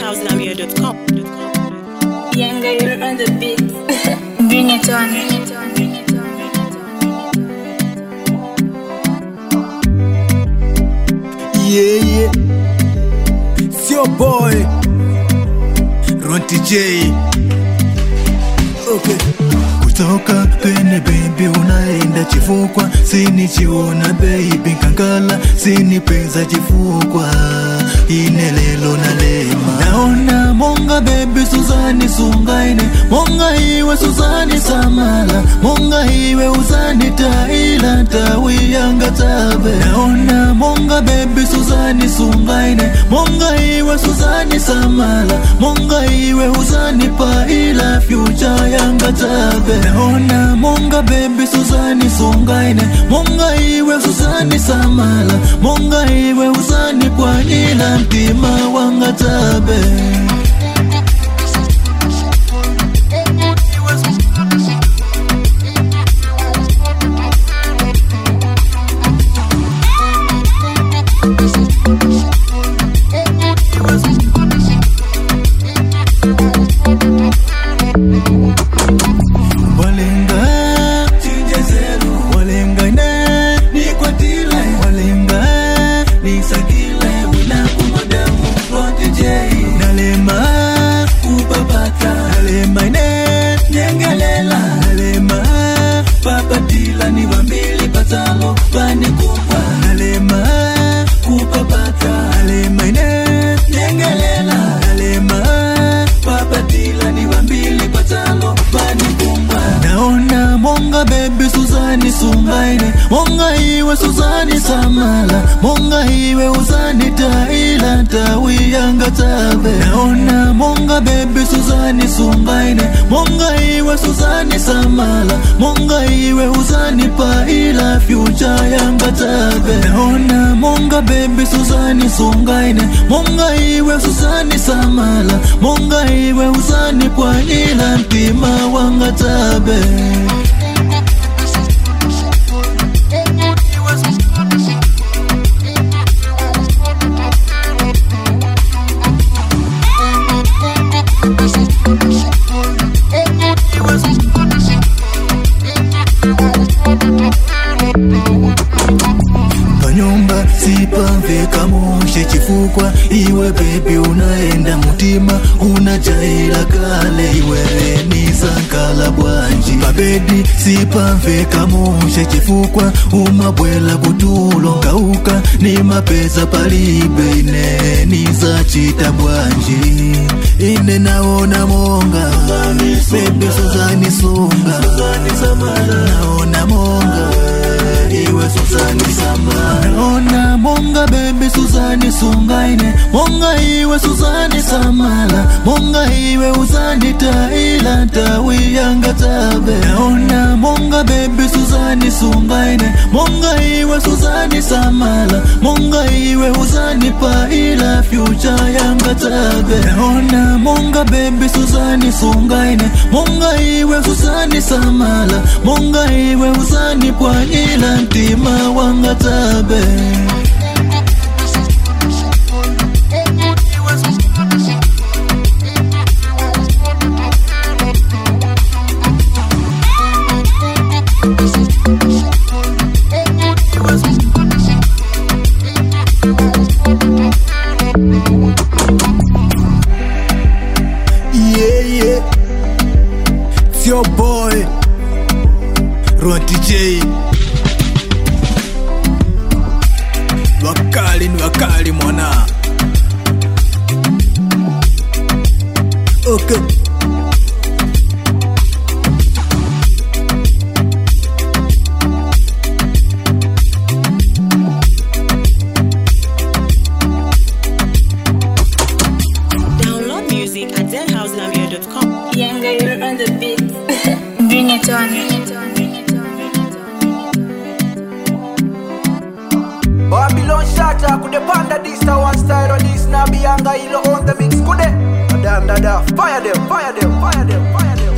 deadhousegambia.com. Younger, you're on the beat. Bring it on. Yeah, yeah. It's your boy, Ronti J. Okay. Kutoka pene baby unaenda chifukwa sinichiona baby kankala sinipeza chifukwa inelelo na lema naona monga baby Suzani sungaine monga iwe Suzani samala monga iwe uzani taila tawiyanga tabe naona monga baby Suzani sungaine monga iwe Suzani samala monga iwe uzani paila future yanga tabe naona monga baby Suzani sungaine monga iwe Suzani samala monga iwe uzani pwanyila mtima wanga tabe walenga walenga ne nikwatile walenga nisakile wina kumadamu rotijei nalema kupapata nalema ne nyengelela nalema papatila ni wambili patalo panikupwa nalema kupapata nalema ne nyengelela nalema papatila ni wambili patalo panikupwa naona monga bebi Suzani sungaine monga iwe Suzani samala monga iwe uzani taila tawiyanga tabe naona monga bebi Suzani sungaine monga iwe Suzani samala monga iwe uzani paila future yanga tabe naona monga bebi Suzani sungaine monga iwe Suzani samala monga iwe uzani pwanyila mtima wanga tabe panyumba sipamveka mushe chifukwa iwe bebi unaenda mutima unajaila kale iwewe nisankala bwanji pabedi sipamveka mushe chifukwa umabwela kutulo ngauka ni mapesa palibe ine nisachita bwanji ine naona monga bebi suzani sunga naona monga iwe Suzani sama naona monga bebe Suzani sungaine monga iwe Suzani samala monga iwe uzani taila tawiyanga tabe naona monga bebe Suzani sungaine monga iwe Suzani samala monga iwe uzani paila future yanga tabe naona monga bebe Suzani sungaine monga iwe Suzani samala monga iwe uzani pwanyila mtima wanga tabe Yeah, yeah. It's your boy, Ronti J. Wakali ni wakali mwana. Okay. Download music at deadhousegambia.com. Younger, you're on the beat. Bring it on. Babylon shatter could panda this to one style or this na bianga ilo on the mix could Dada, dada, fire them, fire them, fire them, fire them.